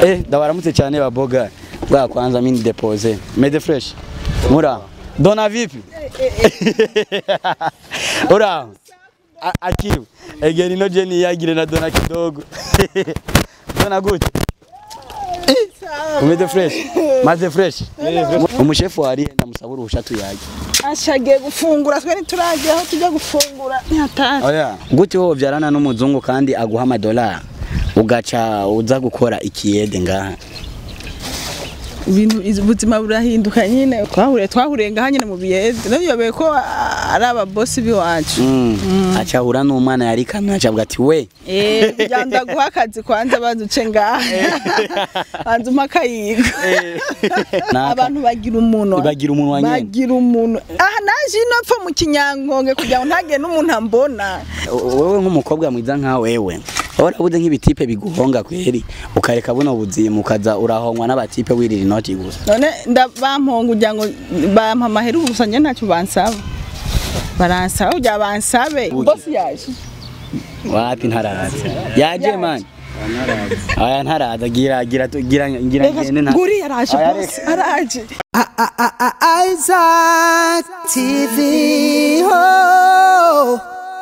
Eh, ndabaramutse cyane baboga. Bwa kwanza mimi depose. Mede fresh. Mura. Dona vipi? Ura. A- Akiru. Egeri ino jeni yagire na dona kidogo. Dona gute? Umeze fresh. Maze fresh. Umushefu wari ndamusaba uruhusha tuyage. ashagiye gufungura twe ntituragiye aho tujya gufungura ntihatazi Oya. Gute wowe vyarana n'umuzungu kandi aguha amadolari ugaca uza gukora ikiyede ngaha. ibintu iz- ubuzima burahinduka nyine twahuriye twahuriye ngaha nyine mu biyede nabiyobeye ko ah, ari ababosi b'iwacu Mm. Acahura n'umwana yari kamwe acavuga ati we Eh, kugira ngo ndaguha akazi kwanza banza uce ngaha banza umpe akayiga Naka. abantu bagira umunwa Bagira umunwa nyene. bagira umunwa aha naje ino pfa mu kinyangonge kugira ngo ntagire n'umuntu ambona wewe nk'umukobwa mwiza nka wewe warabuze nk'ibitipe biguhonga kweri ukareka buno buzima ukaza urahongwa n'abatipe wirira inoti gusa none ndabamponga kugira ngo bampa amahera ubusa njye ntacyo bansaba baransaba kugira bansabe Ugi. bosi yaje wapi ntaraza yaje man aya ntaraza gira gira tu- gira gira ngende nta nguri yaraje Aya, bosi araje Isaac TV. Oh.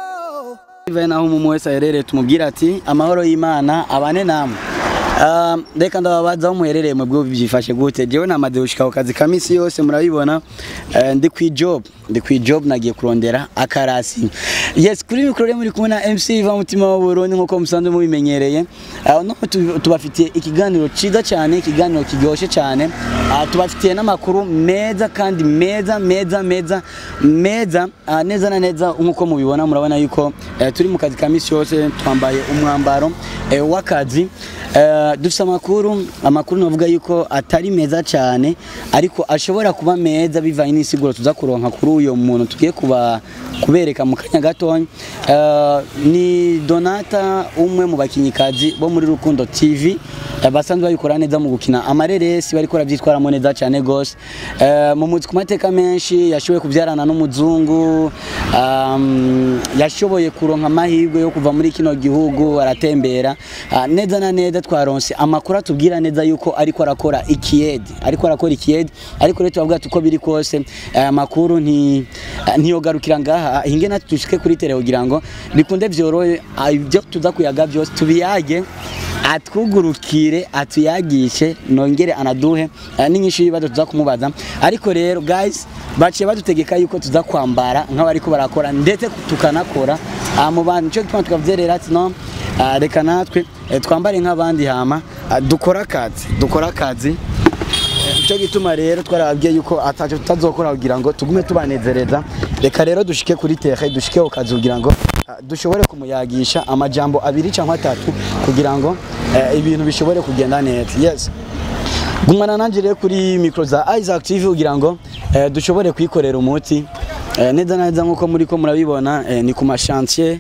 Ive naho umuntu wese aherereye tumubwira ati amahoro y'Imana abane namwe Um, reka ndababaza aho muherereye mu bwo byifashe gute jewe namaze gushika ku kazi ka misi yose murabibona Eh, ndi kwi job ndi kwi job nagiye kurondera akarasi yes kuri mikoro rero muri kumwe na MC Iva mutima wa Burundi nkuko musanzwe mubimenyereye uh, no tu- tubafitiye ikiganiro ciza cyane ikiganiro kiryoshe cyane uh, tubafitiye n'amakuru meza kandi meza meza meza meza uh, neza na neza nkuko mubibona murabona yuko eh, turi mu kazi ka misi yose twambaye umwambaro eh, w'akazi Eh, dufite amakuru amakuru navuga yuko atari meza cyane ariko ashobora kuba meza bivanye n'isiguro tuza kuronka kuri uyo muntu tugiye kuba kubereka mu kanya gatonya Eh, ni Donata umwe mu bakinyikazi bo muri Rukundo TV eh, basanzwe babikora neza mu gukina amareresi bariko bavyitwaramo neza cyane gose Eh, mu muzi ku mateka menshi yashoboye kubyarana n'umuzungu um, yashoboye kuronka amahirwe yo kuva muri kino gihugu aratembera Ah, neza na neza twaronse amakuru atubwira neza yuko ariko arakora ikiyedi ariko arakora ikiyedi ariko rero tubavuga tuko biri kose aya makuru nti ntiyogarukira ngaha hinge natwe dushike kuri tele kugira ngo bikunde vyorohe ah, ibyo tuza kuyaga byose tubiyage atwugurukire atuyagishe nongere anaduhe eh, n'inyinshi y'ibibazo tuza kumubaza ariko rero guys baciye badutegeka yuko tuza kwambara nk'abariko barakora ndetse tukanakora ah, mu bantu cyo gituma tukavyerera ati no ah, reka natwe eh, twambare nk'abandi hama ah, dukora akazi dukora akazi icyo gituma rero twarababwiye yuko ataco tutazokora kugira ngo tugume tubanezereza reka rero dushike kuri tere dushike ku kazi kugira ngo ah, dushobore kumuyagisha amajambo abiri cyangwa atatu kugira ngo eh, ibintu bishobore kugenda neza yes gumana nanjye rero kuri mikoro za Isaac TV kugira ngo eh, dushobore kwikorera umuti eh, neza na neza nk'uko muri ko murabibona eh, ni ku mashantier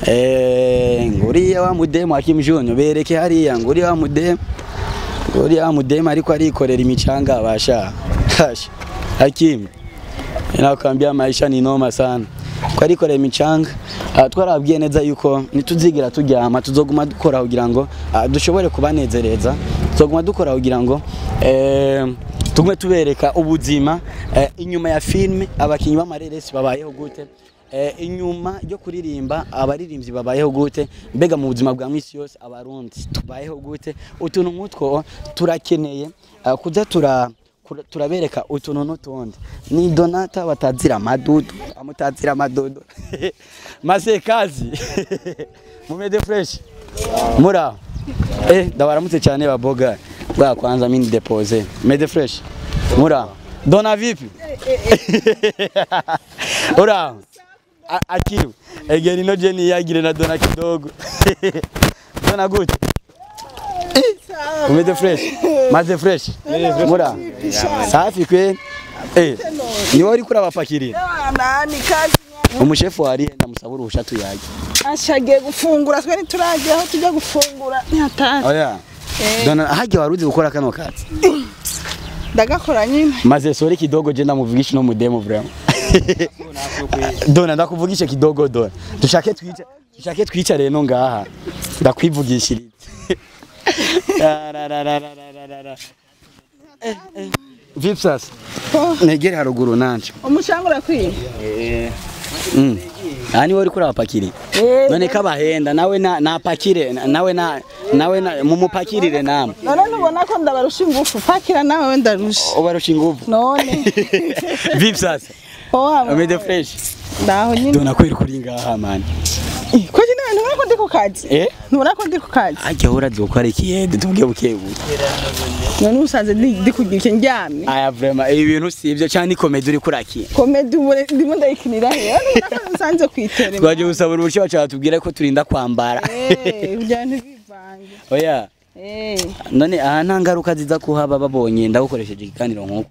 eh, nguriya wa mudemu Hakim Junior bereke hariya nguriya wa mudemu nguriya wa mudemu ariko arikorera imicanga basha Hasha. Hakim inakwambia maisha ni noma sana ko arikorera imicanga uh, twarabwiye neza yuko nituzigira turyama tuzoguma dukora kugira ngo uh, dushobore kubanezereza tuzoguma dukora kugira ngo eh, tugume tubereka ubuzima eh, inyuma ya filme abakinyi b'amareresi babayeho gute eh, inyuma yo kuririmba abaririmbyi babayeho gute mbega mu buzima bwa misi yose abarundi tubayeho gute utuntu nk'utwo turakeneye uh, kuza tura kura- turabereka utuntu n'utundi ni donata batazira amadudu amutazira amadudu masekazi mumeze fresh mura eh ndabaramutse cyane baboga bwa kwanza mimi depose mede fresh mura dona vipi ura A- akiru egeri no jeni yagire na dona kidogo dona gute umeze fresh maze fresh mura safi kwe eh ni wari kurabapakirira nani kazi umushefu wari ndamusaba uruhusha tuyage ashagiye gufungura twe ntituragiye aho tujya gufungura ntihatazi oya dona hajya waruzi gukora kano kazi ndagakora nyine maze sore kidogo je ndamuvugisha no mudemo vraiment dona ndakuvugisha kidogo dona dushake twica dushake twicare no ngaha ndakwivugishiriza Ra, ra, ra, ra, ra, ra, ra, ra. Eh, eh. vipi sasa negere haruguru nanje umucanga urakwiye Mm. aha niwe uriko urabapakiri none kabahenda nawe na- napakire nawe na nawe na- mumupakirire namwe none ntubona ko ndabarusha ingufu pakira nawe we ndarusha ubarusha ingufu none vipi sasa owa umeze fresh ndaho nyine dona kweri kuri ngaha mani ko nyine ntubona ko ndi ku kazi eh ntubona ko ndi ku kazi ajya urazi gukora ikiyede tubwiye bukebuke none usanze ndi ndi kugira icyo ndyamye aya vrema ibi bintu si ibyo cyane ni komedi uri kurakira komedi ubu ndimo ndayikinira he ntubona ko nsanze ku iteme twaje gusaba uruhushya bacu batubwire ko turinda kwambara Eh, kugira ngo ntibivange oya Eh, none aha nta ngaruka ziza kuhaba babonye ndagukoresheje ikiganiro nk'uko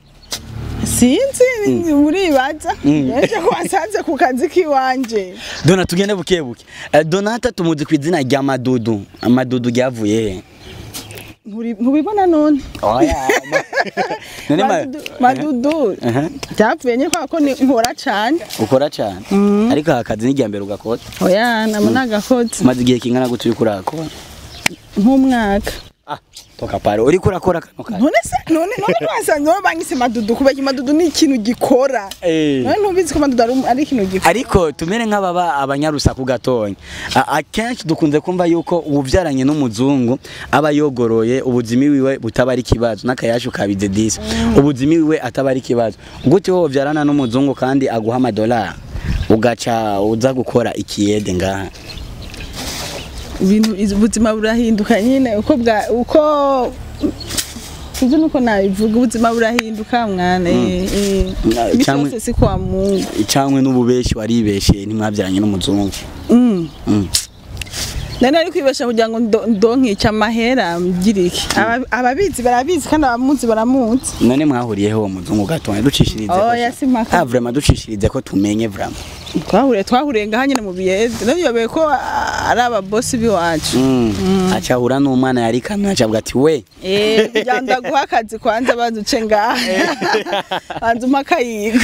sinzi uribaza yaje ko wasanze ku kazi k'iwanje dona tugende bukebuke Eh, donata tumuzi ku izina rya madudu madudu ryavuye he Nturi- ntubibona none oya none ma- Madudu- madudu Aha. byapfuye nye kubera ko ni- nkora cane ukora cyane ariko aka kazi ni irya mbere ugakora oya namo nagakoze umaze igihe kingana gute uriko urakora nk'umwaka ah toka pare uriko urakora kano kazi none se none none wasanze wowe banyise madudu kubera madudu ni ikintu gikora Eh. none ntubizi ko madudu ari um- ari ikintu gikora ariko tumere nk'ababa abanyarusaku gatonya A- akenshi dukunze kumva yuko ububyaranye n'umuzungu aba yogoroye ubuzima wiwe butaba ari ikibazo n'akayashu kabize disi ubuzima wiwe ataba ari ikibazo gute wowe ubyarana n'umuzungu kandi aguha amadolari ugaca uza gukora ikiyede ngaha ibintu iz- ubuzima burahinduka nyine uko bwa uko Sinzi nuko nabivuga ubuzima burahinduka mwana eh, eh. Na- Imisi cyangwa- yose si kwa mungu icanywe n'ububeshi waribeshe ntimwabyaranye n'umuzungu Mm. Mm. nari ari kwibesha kugira ngo ndo- ndonkice amahera mgirike Aba- ababizi barabizi kandi abamuzi baramuzi none mwahuriyeho uwo muzungu gatonya ducishirize ko- oya si mpaka Ah, vraiment ducishirize ko tumenye vraiment twahuriye twahuriye ngaha nyine mu biyede nabiyobeye ko ah, ari ababosi b'iwacu Mm. acahura n'umwana yari kamwe acavuga ati we Eh, kugira ngo ndaguha akazi kwanza baduce ngaha banza umpa akayigo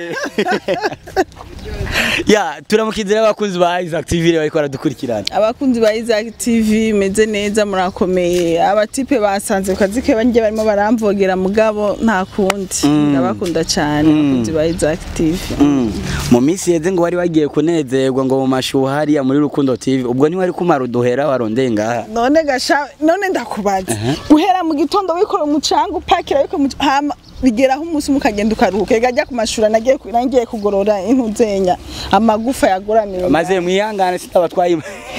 ya turamukizira abakunzi ba Isaac TV bariko baradukurikirana abakunzi ba Isaac TV meze neza murakomeye abatipe basanze ku kazi ke banjye barimo baramvogera mugabo nta kundi ndabakunda cyane abakunzi ba Isaac TV Mm. mu minsi yeze ngo wari wagiye kunezerwa ngo mu mashuha hariya muri Rukundo TV ubwo ntiwari kumara uduhera warondeye ngaha none gasha none ndakubaza guhera mu gitondo wikora umucanga upakira wikora umuc- hama bigeraho umunsi umwe ukagenda ukaruhuka ega ajya ku mashuri nagiye ku- nagiye kugorora intuzenya amagufa yagoramye maze mwihangane sitabatwaye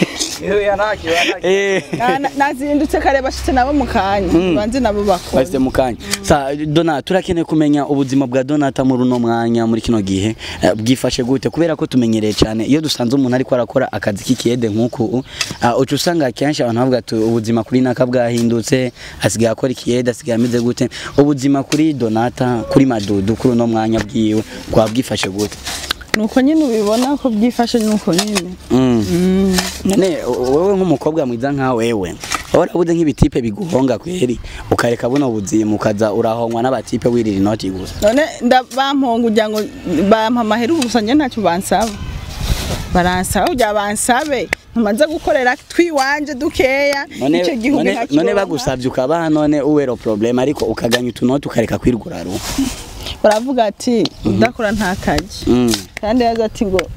eh Na- na- nazindutse kare bashitse nabo mu kanya banze nabo bakora Bashyize mu kanya sa Dona turakeneye kumenya ubuzima bwa Donata muri uno mwanya muri kino gihe eh, bwifashe gute kubera ko tumenyereye cyane iyo dusanze umuntu ariko arakora akazi k'ikiyede nk'uku uh, uca usanga akenshi abantu bavuga ati ubuzima kuri naka bwahindutse asigaye akora ikiyede asigaye ameze gute ubuzima kuri Donata kuri Madudu kuri uno mwanya bwiwe kwa bwifashe gute nuko nyine ubibona ko byifashe nuko nyine Mm. none wowe nk'umukobwa mwiza nka wewe warabuze nk'ibitipe biguhonga kweri ukareka buno buzima ukaza urahongwa n'abatipe wirira inoti gusa none nda bamponga ugira ngo bampa amahera gusa njye ntacyo bansaba baransaba kugira bansabe ntumaze gukorera twiwanje dukeya none icyo gihumbi none- nkakironka. none bagusabye ukabaha none uwero problem ariko ukaganya utunoti ukareka kwirgura ruhu baravuga ati udakora nta kazi Mm. kandi yaza ati ngo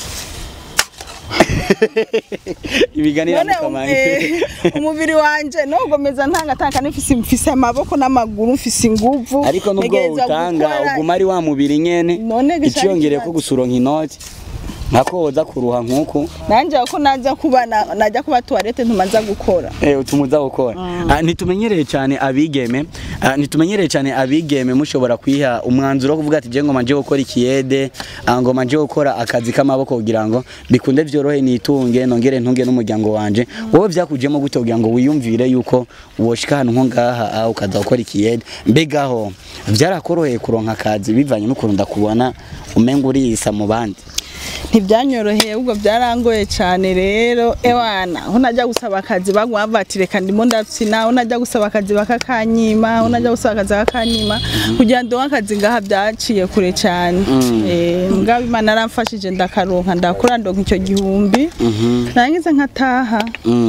ibiganira none mukamanye eh, umubiri wanje nogomeza ntangatanga nifise mfise amaboko n'amaguru mfise inguvu ariko nubwo ntegerezwa utanga gukora- uguma ari wa mubiri nyene None gishaka iciyongereye ko ikibazo. gusuronka inoti nkako woza kuruha nk'uku nanje ko naza kuba na- najya kuba tuwarete ntumaza gukora Eh, utumuza gukora Ah, ntitumenyereye cyane abigeme ah, ntitumenyereye cyane abigeme mushobora kwiha umwanzuro wo kuvuga ati je ngoma nje gukora ikiyede ah, ngoma nje gukora akazi k'amaboko kugira ngo bikunde vyorohe nitunge nongere ntunge n'umuryango wanje wowe vyakujemo gute kugira ngo wiyumvire yuko woshika ahantu nko ngaha ah, ukaza gukora ikiyede mbegaho vyarakoroheye kuronka akazi bivanye n'ukuntu ndakubona umenga uriyisa mu bandi ntibyanyoroheye ahubwo byarangoye cyane rero ewana aho najya gusaba akazi baguma bavuga ati reka ndimo ndapfina aho najya gusaba akazi bakakanyima aho najya gusaba akazi bakakanyima kugira ngo ndonke akazi ngaha byaciye kure cyane Eh, mugabo imana yaramfashije ndakaronka ndakora ndonka icyo gihumbi narangiza nkataha Mm.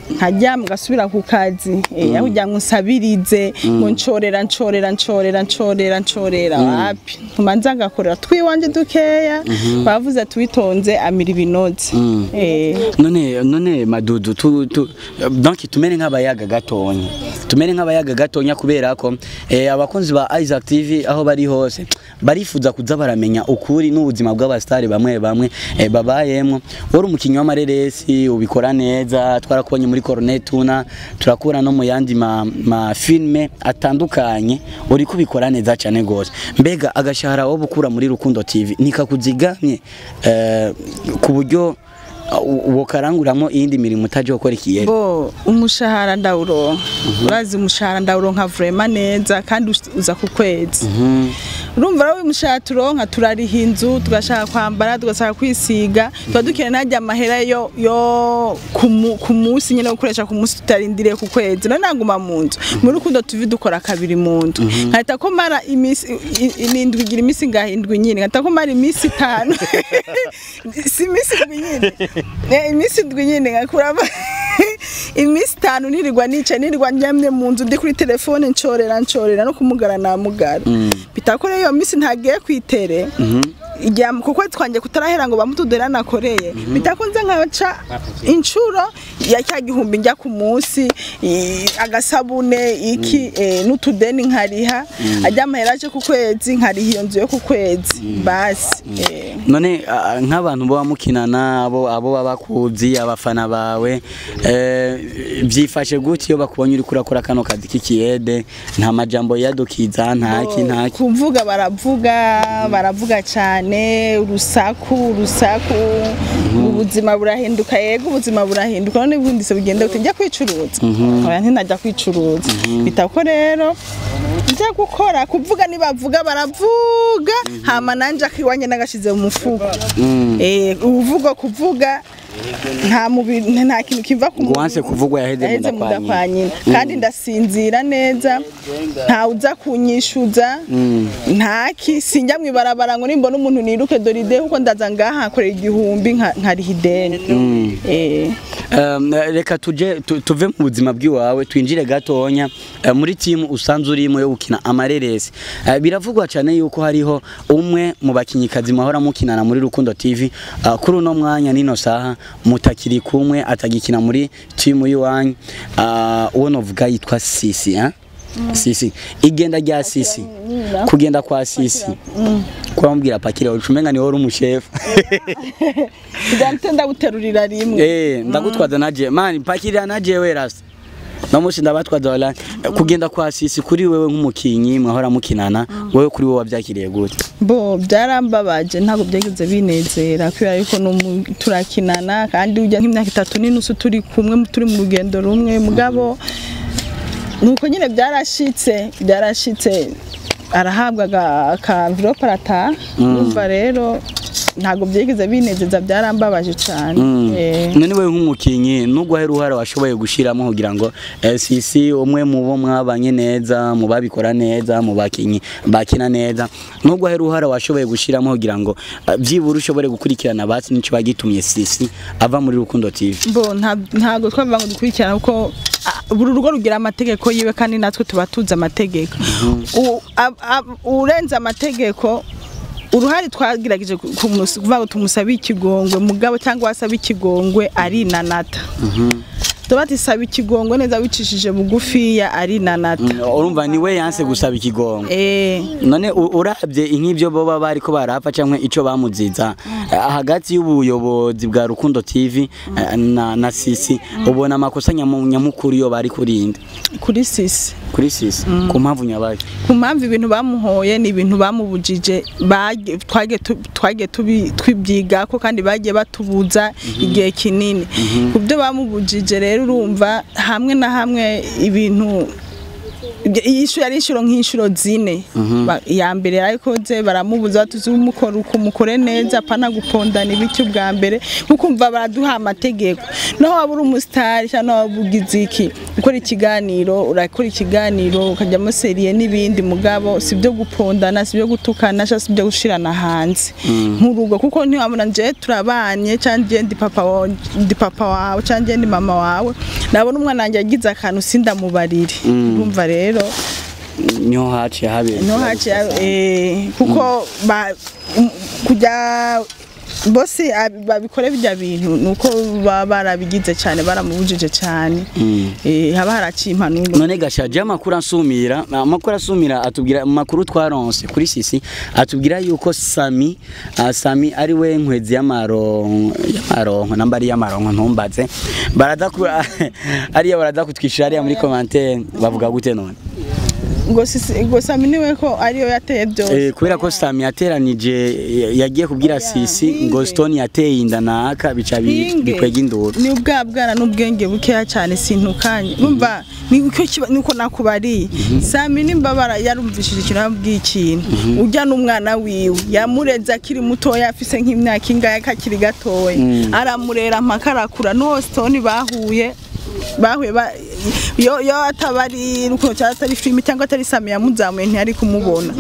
nkaryama ngasubira ku kazi eh aho kugira ngo nsabirize ngo ncorera ncorera ncorera ncorera ncorera wapi nkumanza ngakorera twiwanje dukeya bavuze ati witonze amira ibinoze eh none none madudu tu, tu, donc tumere nk'abayaga gatonya tumere nk'abayaga gatonya kubera ko eh, abakunzi ba Isaac TV aho bari hose barifuza kuza baramenya ukuri n'ubuzima bw'abastari bamwe bamwe eh, babayemwo wari umukinnyi w'amareresi ubikora neza twarakubonye muri Cornet Tuna turakura no mu yandi ma, ma filme atandukanye uri kubikora neza cyane gose mbega agashahara wo bukura muri Rukundo TV nikakuzigamye eh, ku buryo uwo karanguramo iyindi mirimo utaje gukora ikiyeri bo umushahara ndawuronka urazi umushahara ndawuronka vraiment neza kandi us- uza ku kwezi urumva rero umushahara turonka turariha inzu tugashaka kwambara tugashaka kwisiga tuba dukeneye najya amahera yo yo ku mu- ku munsi nyine yo gukoresha ku munsi tutarindiriye ku kwezi none naguma mu nzu muri rukundo tuvi dukora kabiri mu nzu nkahita ko mara iminsi i- i- indwi igira iminsi ngahindwi nyine nkahita ko mara iminsi itanu si iminsi indwi nyine Eh, iminsi indwi nyine ngakuramo iminsi itanu nirirwa nicaye nirirwa njyamye mu nzu ndi kuri telefone ncorera ncorera no kumugara namugara bitakore iyo minsi ntagiye kwitere igihe kuko twanjye kutarahera ngo bamutudera nakoreye bitakunze nkaca inshuro ya cya gihumbi njya ku munsi i- agasabune iki eh, n'utudeni nkariha ajya amahera aje ku kwezi nkariha iyo nzu yo ku kwezi basi eh. none ah, nk'abantu baba mukinana abo abo baba bakuzi abafana bawe eh, byifashe gute iyo bakubonye uri kurakora kano kazi k'ikiyede nta majambo yadukiza ntaki ntaki kuvuga baravuga baravuga cyane urusaku urusaku ubuzima burahinduka yego ubuzima burahinduka none ubundi se bugenda gute njya kwicuruza oya ntinajya kwicuruza bitako rero njya gukora kuvuga nibavuga baravuga hama nanje akiwanye nagashize mu mufuko eh uvuga kuvuga nta mubiri nta kintu kiva ku ngo wanse kuvugwa yaheze yaheze mu nda kwa nyina. mudapanyina kandi ndasinzira neza nta uza kunyishuza ntaki sinjya mu ibarabara ngo nimbona umuntu niruke dore ide kuko ndaza ngaha nkorera igihumbi nka- nkariha ideni Eh. Um, reka tuje tu- tuve mu buzima bw'iwawe twinjire gatonya eh, muri timu usanzwe urimo yo gukina amareresi Eh, biravugwa cyane yuko hariho umwe mu bakinyikazi mahora mukinana muri Rukundo TV ah, kuri uno mwanya nino saha mutakiri kumwe atagikina muri timu y'iwanyu Ah, uwo novuga yitwa Sisi eh? Sisi igenda rya Sisi kugenda kwa Sisi kwambwira pakire ucumenga ni wori umushefu Ndahita ndabuterurira rimwe Eh, ndagutwaza naje mani pakirira naje we rasa no musi ndabatwaza wala kugenda kwa sisi kuri wewe nk'umukinyi mwahora mukinana wewe kuri wewe wabyakiriye gute bo byarambabaje ntabwo byageze binezera kubera yuko n'umu- turakinana kandi ujya nk'imyaka itatu n'inusu turi kumwe turi mu rugendo rumwe mugabo nuko nyine byarashitse byarashitse arahabwa aga- ka envelope arataha urumva rero ntabwo byigeze binezeza byarambabaje cyane Eh. none wewe nk'umukinyi nubwo hari uruhare washoboye gushiramo kugira ngo eh, sisi umwe mu bo mwabanye neza mu babikora neza mu bakinyi bakina neza nubwo hari uruhare washoboye gushiramo kugira ngo eh, byibura ushobore gukurikirana basi nico bagitumye sisi ava muri Rukundo TV bo nta- ntabwo twavuga ngo dukurikirana kuko ah, buri rugo rugira amategeko yiwe kandi natwe tuba tuzi amategeko U- ab- ab- urenze amategeko uruhare twagerageje ku- kumus- kuvuga ngo tumusabe ikigongwe mugabo cyangwa wasaba ikigongwe arinanata tuba tisaba ikigongwe neza wicishije bugufiya arinanata urumva ni we yanse gusaba ikigongo eh none u- urabye nk'ibyo boba bariko barapfa cyangwa ico bamuziza eh, hagati y'ubuyobozi bwa Rukundo TV eh, na, na Sisi ubona amakosa nyamu- nyamukuru yo bari kurinda kuri sisi kuri Sisi ku mpamvu nyabaye ku mpamvu ibintu bamuhoye ni ibintu bamubujije bage- twage tu- twage tubi- twibyigako kandi bagiye batubuza igihe kinini ku byo bamubujije rero urumva hamwe na hamwe ibintu Ibyo- iyi shuri yari inshuro nk'inshuro zine Ba- iya mbere yarayikoze baramubuza tuzi umukora uko mukore neza apana gupondana ibiki bwa mbere nkukumva baraduha amategeko naho waba uri umusitari cyangwa waba ugize iki ukora ikiganiro urakora ikiganiro ukajyamo seriye n'ibindi mugabo si byo gupondana si byo gutukana cyangwa si byo gushirana hanze nk'urugo kuko ntiwabona nje turabanye cyangwa nje ndi papa wawe ndi papa wawe cyangwa nje ndi mama wawe nabona umwana wanjye yagize akantu sindamubarire urumva rero niho haciye habera no haciye eh, kuko ba- um, kujya bose ab- babikore bijya bintu nuko baba barabigize cyane baramubujije cyane eh, haba haraciye impanuro none gashaje amakuru asumira amakuru asumira atubwira amakuru twaronse kuri sisi atubwira yuko Sami ah, Sami ari we nkwezi y'amaronko y'amaronko namba ari y'amaronko ntumbaze baradakura ariya baradakutwishira ariya muri commentaire bavuga gute none ngo sisi ngo sami niwe ko ariyo yateye byose Eh, kubera ko Sami yateranije yagiye kubwira Sisi ngo Stone yateye inda naka bica bi- Hinge. bikwega induru ni ubwa bwana n'ubwenge bukeya cyane sintukanye umva ni uko kiba- nuko nakubariye sami nimbabara yarumvishije ikintu yabwiye ikintu ujya n'umwana wiwe yamureze akiri mutoya afise nk'imyaka ingahe kakiri gatoya aramurera mpaka arakura n'uwo stone bahuye bahuye ba- yo yo ataba ari rukundo cyangwa atari filime cyangwa atari sami yamuzamuye ntiyari kumubona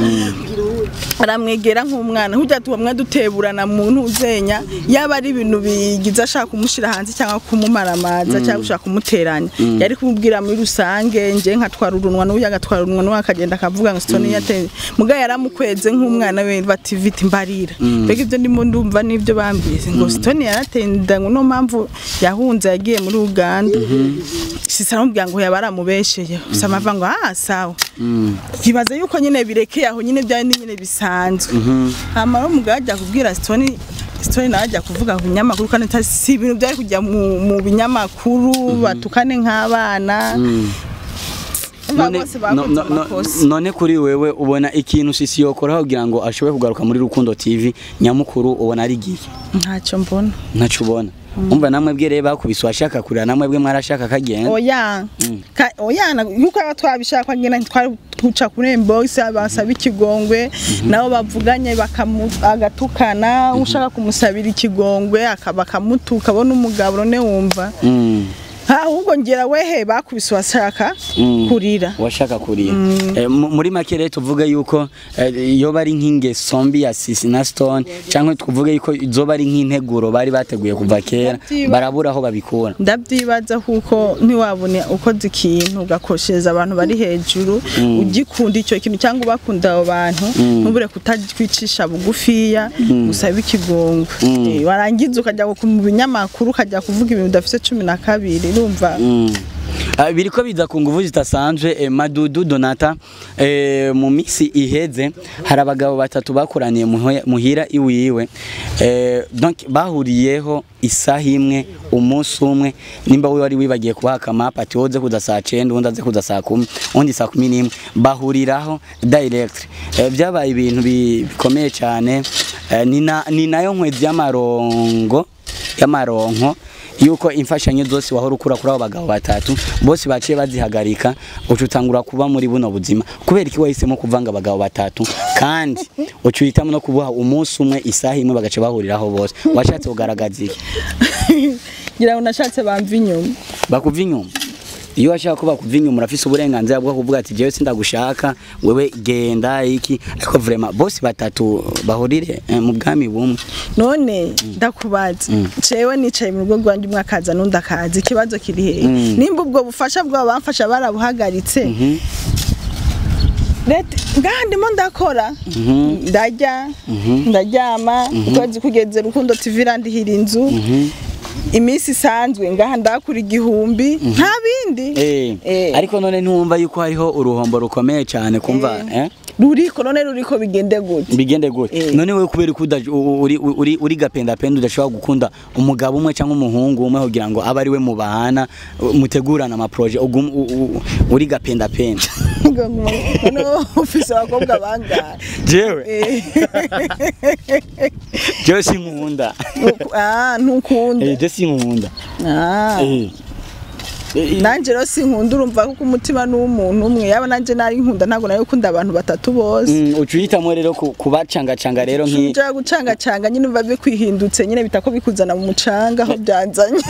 aramwegera nk'umwana hujya tubamwe duteburana mu ntuzenya yaba ari ibintu bigize ashaka kumushyira hanze cyangwa kumumaramaza cyangwa gushaka kumuteranya yari kumubwira muri rusange nje nkatwara urunwa n'uyu agatwara urunwa n'uyu akagenda akavuga ngo sitoni yateye muga yaramukweze nk'umwana we bati viti mbarira mbega ibyo ndimo ndumva n'ibyo bambwiye ngo sitoni yarateye inda ngo niyo mpamvu yahunze yagiye muri uganda sisa aramubwira ngo yaba aramubesheye gusa amavuga ngo ah sawa yibaza yuko nyine birekeye aho nyine byari ni nyine bisanzwe hama rero umugabo ajya kubwira sitoni sitoni nawe ajya kuvuga ku binyamakuru kandi atari- si ibintu byari kujya mu mu binyamakuru batukane nk'abana Urumva none, bose no, bakoze no, no, amakosa none kuri wewe ubona ikintu sisi yokora kugira ngo ashobore kugaruka muri Rukundo TV nyamukuru ubona ari gihe ntacyo mbona ntaco ubona umva namwe bwe reba bakubise washaka kurira namwe bwe mwarashaka kagenda oya Ka- oya na- yuko aba twabishaka ngena twari tuca kuri inbox basaba ikigongwe nabo bavuganye bakamu- agatukana ushaka kumusabira ikigongwe akaba akamutuka abona umugabo none wumva Mm. ahubwo ngira wehe bakubise washaka Mm. kurira washaka kurira Eh, mu- muri make rero tuvuge yuko eh, yoba ari nk'ingeso mbi ya sisi na stone cyangwa tuvuge yuko zoba ari nk'integuro bari bateguye kuva kera Ndabyiba- barabura aho babikura ndabyibaza kuko ntiwabone ukoze ikintu ugakoshereza abantu bari hejuru ugikunda icyo kintu cyangwa ubakunda abo bantu ntubure kutakwicisha bugufiya usaba ikigongwe Eh, warangiza ukajya ku- mu binyamakuru ukajya kuvuga ibintu udafite cumi na kabiri urumva Mm. Ah, biriko biza ku nguvu zitasanzwe eh, madudu donata eh, mu misi iheze hari abagabo batatu bakoraniye muhe- muhira iwiwe eh, donc bahuriyeho isaha imwe umunsi umwe nimba we wari wibagiye kubaha akamapa ati woze kuza saa cenda uwundi aze kuza saa kumi uwundi saa kumi n'imwe bahuriraho direct eh, byabaye ibintu bi- bikomeye cyane eh, ni na- ni nayo nkwezi y'amarongo y'amaronko yuko imfashanyo zose wahora ukura kuri abo bagabo batatu bose baciye bazihagarika uca utangura kuba muri buno buzima kubera iki wahisemo kuvanga abagabo batatu kandi uca uhitamo no kubuha umunsi umwe isaha imwe bagaca bahuriraho bose washatse kugaragaza iki ngira ngo nashatse bamva inyuma bakuva inyuma iyo washaka ko bakuva inyuma urafise uburenganzira bwo kuvuga ati jewe sindagushaka wewe genda iki ariko vraiment bose batatu bahurire eh, mu bwami bumwe none ndakubaza cewe nicaye mu rugo rwanjye umwe akaza n'undi akaza ikibazo kiri hehe nimba ubwo bufasha bwabo bamfasha barabuhagaritse leta ngaha ndimo ndakora ndarya ndaryama ukwezi kugeze rukundo tv irandihira inzu iminsi isanzwe ngaha ndakura igihumbi nta bindi Eh, Eh. ariko none ntumva yuko hariho uruhombo rukomeye cyane kumva eh? ruriko none ruriko bigende gute bigende gute Eh. none wewe kubera ko uda- u- uri uri uri gapenda penda udashobora gukunda umugabo umwe cyangwa umuhungu umwe kugira ngo abe ari we mubahana uh, mutegurana ama projet ugum- u- u- uri gapenda penda none ufise abakobwa bangahe jewe Eh, jewe sinkunda nuku- ah, ntukunda eh je sinkunda Ah. eh Eh, nanje rero sinkunda urumva kuko umutima ni uw'umuntu umwe yaba nanje nari nkunda ntabwo nari gukunda abantu batatu bose Mm, uca uhitamo rero ku- kubacangacanga rero nk'i uja gucangacanga nyine biba bikwihindutse nyine bitako bikuzana mu mucanga aho byanzanye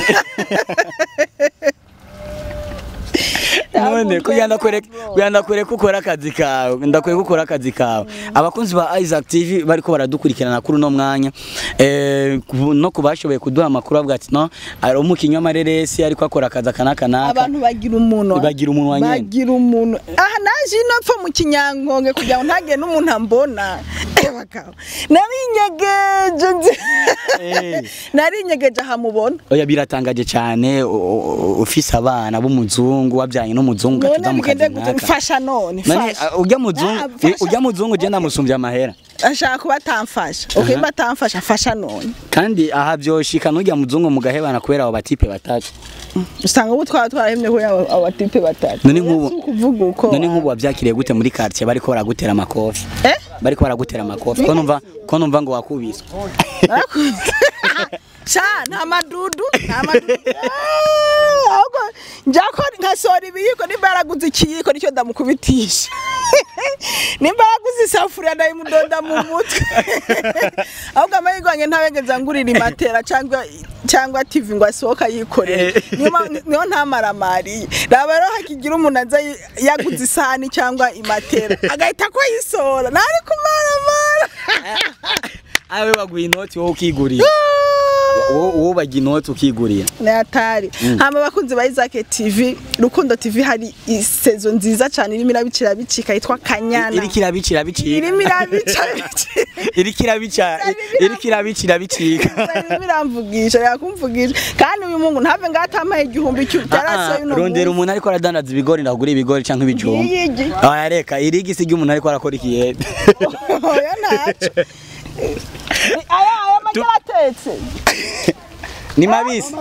none kugira ndakwereka kugira ndakwereka ukora akazi kawe ndakwereka ukora akazi kawe abakunzi ba Isaac TV bariko baradukurikirana kuri uno mwanya eh ku- no kubashoboye kuduha amakuru avuga ati no ari umukinnyi w'amareresi ariko akora akazi akanaka naka abantu bagira umunwa Bagira umunwa nyene. bagira umuntu aha naje ino pfa mu kinyankonge kugira ngo ntagire n'umuntu ambona abagabo narinyegeje nzi Eh. narinyegeje ahamubona oya biratangaje cyane u- u- ufise abana b'umuzungu wabyanye n'umuzungu none atuza mu kazi bigende gute naka mfasha none none fasha uh, ujya muzungu Ah, fasha. ujya muzungu je ndamusumbya amahera ashaka kuba atamfasha okay mba atamfasha fasha none kandi aha byoshika n'ujya muzungu mugahebana kubera abo batipe batatu usanga ubu twaba twarahemye ko abo abatipe batatu None nk'ubu- Si ukuvuga uko none nk'ubu wabyakiriye gute muri quartier bariko baragutera amakofi eh bariko baragutera amakofi ko numva ko numva ngo wakubiswe Narakunze. sha nta madudu nta madudu Eh, ahubwo njako nkasora ibiyiko nimba yaraguze ikiyiko nicyo ndamukubitisha nimba yaraguze isafuriya ndayimudonda mu mutwe ahubwo amahirwe yanjye ntabegeza ngurira imatera cyangwa cyangwa tv ngo asohoka yikorere niyo ma- niyo ntamaramariye raba rero hakigira umuntu aza yi- yaguze isahani cyangwa imatera agahita ko yisora ntari kumaramara awe baguha inoti wowe ukigurira wowe wowe bagira inoti ukigurira ni hatari hama abakunzi ba Isaac TV Rukundo TV hari isezo nziza cyane irimo irabicira bicika yitwa Kanyana iriko irabicira bicika irimo irabica bicika iriko irabica iriko irabicira bicika irimo iramvugisha yakumvugisha kandi uyu mungu ntave ngatampaye igihumbi cy'u Ah, byarase ah, uno rondera umuntu ariko aradandaza ibigori ndagura ibigori canke ibijumba Yiyigi. aya reka irigi si umuntu ariko arakora ikiyede oya ntacyo aya aya magera atetse ni mabisi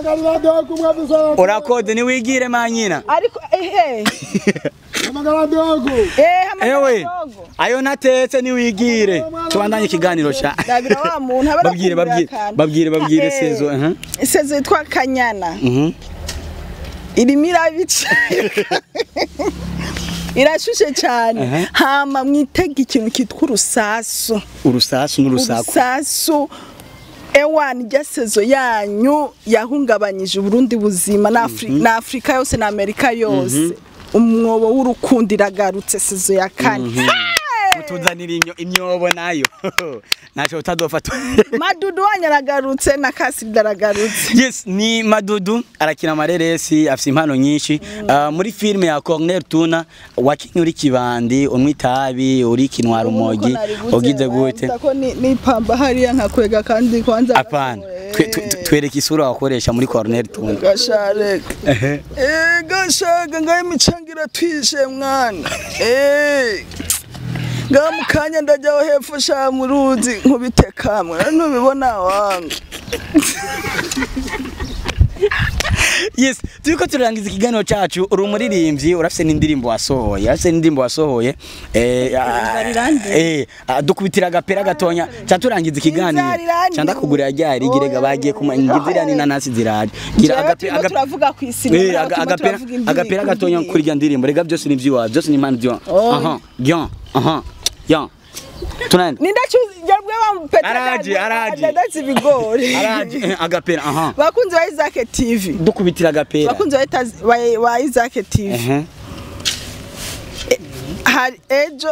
urakoze niwigire manyina ariko ehe eh hamagara ewe dogo ayo natetse niwigire tubandanye ikiganiro ca ndabira wa muntu aba babwire babwire babwire babwire sezo aha sezo yitwa Kanyana mhm irimo irabica irashushe cyane Aha. hama mwitega ikintu kitwa urusasu urusasu n'urusaku urusasu ewani rya sezo yanyu yahungabanyije uburundi buzima na Afri- na afurika yose na amerika yose umwobo w'urukundo iragarutse sezo ya kane Hey! tuzanira imyo- imyobo nayo naco utadofata madudu wanyu aragarutse na kasirida aragarutse yes ni madudu arakina amareresi afite impano nyinshi Ah, muri filime ya Cornel Tuna wakinye uri kibandi unywa itabi uri kinwara umogi ugize gute ko ni- nipamba hariya nkakwega kandi kwanza apana twe- twe- twe- twereke isura wakoresha muri Cornel Tuna gashareka Ehe. Eh gashaga ngaye imicanga twishe mwana eh ngaha mu kanya ndajyaho hepfo sha mu ruzi nkubite kamwe ntubibona wanga yes turiko turarangiza ikiganiro cacu uri umuririmbyi urafise n'indirimbo wasohoye urafise n'indirimbo wasohoye eh, ah, Nzarirangiye. eh, ah, dukubitira agapera gatonya ca turangiza ikiganiro Nzarirangiye. ca ndakugurira ryari girega bagiye kumangizira n'inanasi ziraje gira Jewe agape- turimo agape- turavuga ku isi Eh, aga- agapera agapera gatonya kuri rya ndirimbo rega byose ni vyiwawe byose ni impano vyo Oh. aha bien aha bien tunaenda ninde cyubwe wa peta Araje, araje. ndazi ibigori araje eh, agapera aha bakunzi ba Isaac TV dukubitira agapera bakunzi ba Ita- ba- ba Isaac TV ehe hari ejo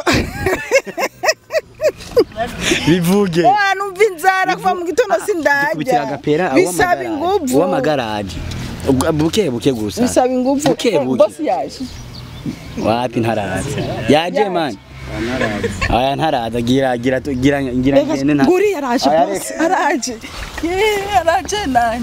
bivuge Oya numva inzara kuva mu gitondo dukubitira sindajya agapera bisaba inguvu w'amagaraje buke buke gusa bisaba inguvu Buke, Eh, buke. boss yaje wapi ntaraza yaje man aya ntaraza gira gira gira gira ngende nta nguri yaraje Aya, boss araje ye araje nani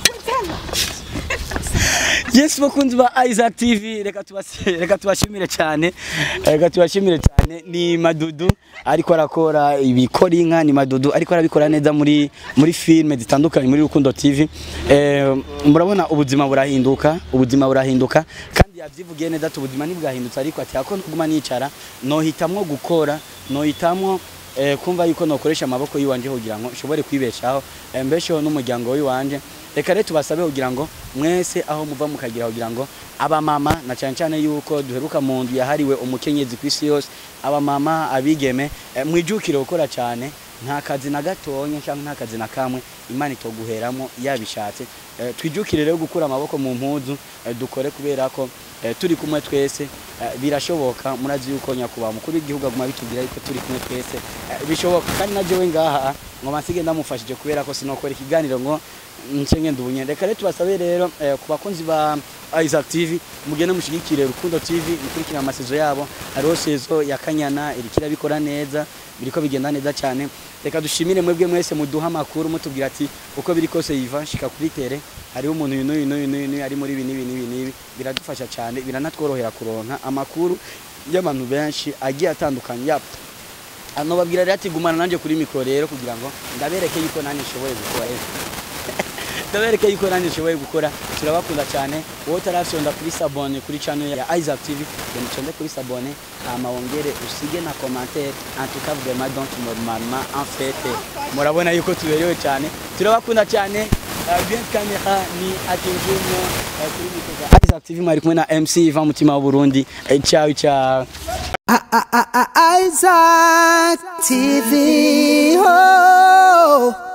Yes bakunzi ba Isaac TV reka tubasi reka tubashimire cyane reka tubashimire cyane ni Madudu ariko arakora ibikora inka ni Madudu ariko arabikora neza muri muri filme zitandukanye muri Rukundo TV eh, murabona ubuzima burahinduka ubuzima burahinduka kandi yavyivugiye neza ati ubuzima ntibwahindutse ariko ati ako ntuguma nicara nohitamwo gukora nohitamwo eh, kumva yuko nokoresha amaboko yiwanje kugira ngo nshobore kwibeshaho eh, mbesheho n'umuryango wiwanje reka rero tubasabe kugira ngo mwese aho muva mukagira kugira ngo abamama na cyane cyane yuko duheruka mu nzu yahariwe umukenyezi ku isi yose abamama abigeme eh, mwijukire gukora cyane nta kazi na gatonya cyangwa nta kazi na kamwe imana itoguheramo yabishatse Eh, twijukire rero gukura amaboko mu mpuzu eh, dukore kubera ko eh, turi kumwe twese eh, birashoboka murazi yuko nyakubahwa mukuru w'igihugu aguma bitubwira yuko turi kumwe twese eh, bishoboka kandi na jewe ngaha ngo masige ndamufashije kubera ko sinokora ikiganiro ngo nce ngenda ubunye reka rero tubasabe rero eh, ku bakunzi ba Isaac TV mugende mushigikire Rukundo TV mukurikira amasezo yabo hariho sezo ya Kanyana irikira bikora neza biriko bigenda neza cyane reka dushimire mwebwe mwese muduha amakuru mutubwira ati uko biri kose yiva shika kuri tere hariho umuntu uyu n'uyu n'uyu n'uyu n'uyu ari muri ibi n'ibi n'ibi n'ibi biradufasha cyane biranatworohera kuronka amakuru y'abantu benshi agiye atandukanye yap ano babwira rero ati gumana nanjye kuri mikoro rero kugira ngo ndabereke yuko nanjye nshoboye gukora ndabereke yuko nanjye nshoboye gukora turabakunda cyane wowe utarafyonda kuri sabone kuri channel ya Isaac TV genda uconde kuri sabone hama wongere usige na commentaire en tout cas vraiment donc normalement en fait murabona yuko tuberewe cyane turabakunda cyane Uh, bien kamera ni atinjumo uh, kuri mikoro ya Isaac TV mwari kumwe na MC Ivan Mutima wa Burundi Eh, ciao ciao I- I- I- I- Isaac TV. Oh.